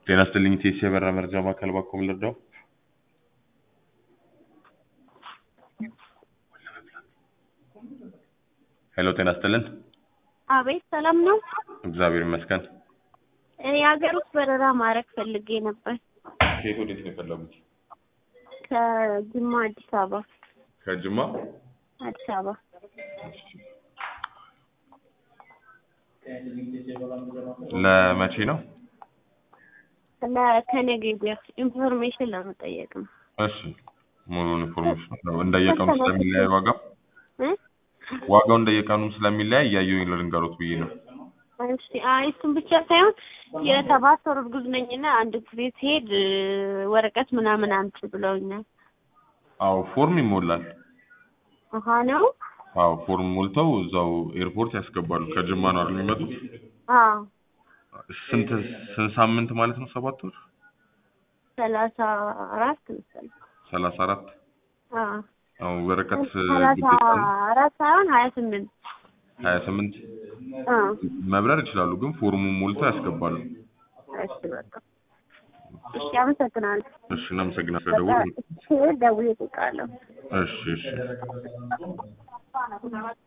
ጤና ይስጥልኝ ቴሲ የበራ መረጃ ማዕከል ባኮ ምን ልርዳው? ሄሎ ጤና ይስጥልን። አቤት ሰላም ነው። እግዚአብሔር ይመስገን። የሀገር ውስጥ በረራ ማድረግ ፈልጌ ነበር ከየት ወዴት ነው የፈለጉት? ከጅማ አዲስ አበባ ከጅማ አዲስ አበባ ለመቼ ነው? ከነገ ወዲያ ኢንፎርሜሽን ለመጠየቅ ነው። እሺ ሙሉውን ኢንፎርሜሽን ነው እንደየቀኑ ስለሚለያይ ዋጋው እ? ዋጋው እንደየቀኑ ስለሚለያይ እያየሁኝ ልንገሮት ብዬ ነው። እሺ አይ እሱን ብቻ ሳይሆን የሰባት ወር እርጉዝ ነኝና አንድ ጊዜ ስሄድ እ፣ ወረቀት ምናምን አምጪ ብለውኛል። አዎ ፎርም ይሞላል። አሀ ነው? አዎ ፎርም ሞልተው እዛው ኤርፖርት ያስገባሉ። ከጅማ ነው አይደል የሚመጡት? አዎ ስንት ስንት ሳምንት ማለት ነው? ሰባት ወር ሰላሳ አራት መሰለኝ። ሰላሳ አራት አዎ አዎ ወረቀት ሰላሳ ግዴታ ነው። አራት ሳይሆን ሀያ ስምንት ሀያ ስምንት አዎ መብረር ይችላሉ፣ ግን ፎርሙን ሞልተው ያስገባሉ። እሺ በቃ እሺ አመሰግናለሁ። እሺ እናመሰግናለን በቃ ስለደወሉ። ስሄድ ደውዬ እጠይቃለሁ። እሺ እሺ